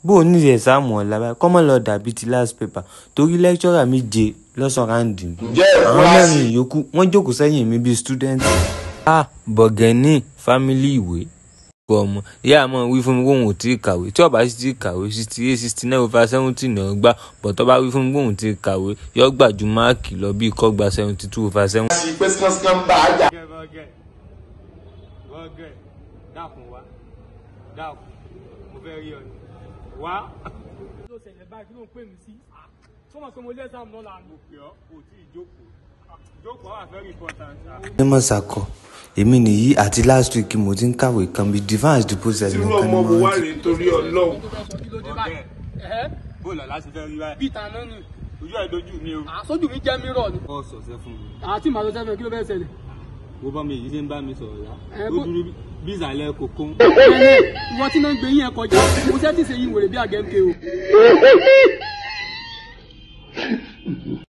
bó o ní ẹ̀sáàmù ọ̀la báyìí kọ́mọ lọ dàbí ti last paper torí lẹ́kítọ́rà mi jẹ lọ́sàn-án ráǹdì mi àwọn mẹ́rin yòókù wọ́n jókòó sẹ́yìn mi bíi student. ah bọ̀gẹ́nì fámílì ìwé kọ ọmọ ìyá àmọ́ wí fún mi pé òun ò tí ì kàwé tí ọba sì ti kàwé sixty eight sixty nine over seventy ní ọgbà bọ̀tọ́ bá wí fún mi pé òun ti kàwé yọ gbà ju máàkì lọ bí kò gba seventy two over seventy. pé skanskán bá a jà. bọ́gẹ̀ bọ́gẹ̀ bọ́gẹ̀ dákun wá dákun mo fẹ́ rí ọ ni wá. ló ṣẹlẹ̀ báyìí kí ló ń pè mí sí sọ́mọ̀ pé mo lé exam lọ́la ni. mo pè ọ́ kò tí ì jókòó jókòó wà very important. ní mọ̀sákọ̀ èmi nìyí àti last week mo ti ń kàwé kan bíi divance deposit irú nìkan ọmọ ni wo mo wá rántí. rèé torí ọlọ́run. tó fẹ́ sọ kí ló dé báyìí. ẹ̀hẹ́ bó lọ láti fẹ́ rí báyìí. bíi tàná ni ojú ẹ̀ dojú mi o. àsójú mi jẹ́ mírọ̀ ni. ọ sọ̀sẹ̀ fún mi. àti màá lọ sẹ́fẹ̀ kí ló fẹ́ ṣẹlẹ̀. bó bá mi èyí ṣe ń bá mi sọ̀rọ̀ yá. Ẹ, ó bó- dúró bí ìsàlẹ̀ kòkó. ẹ̀hẹ́ ìwọ tí náà ń gbé yín ẹ̀ kọjá mo ṣẹ́ tí ṣe yín wèrè bí àgẹ́mke o.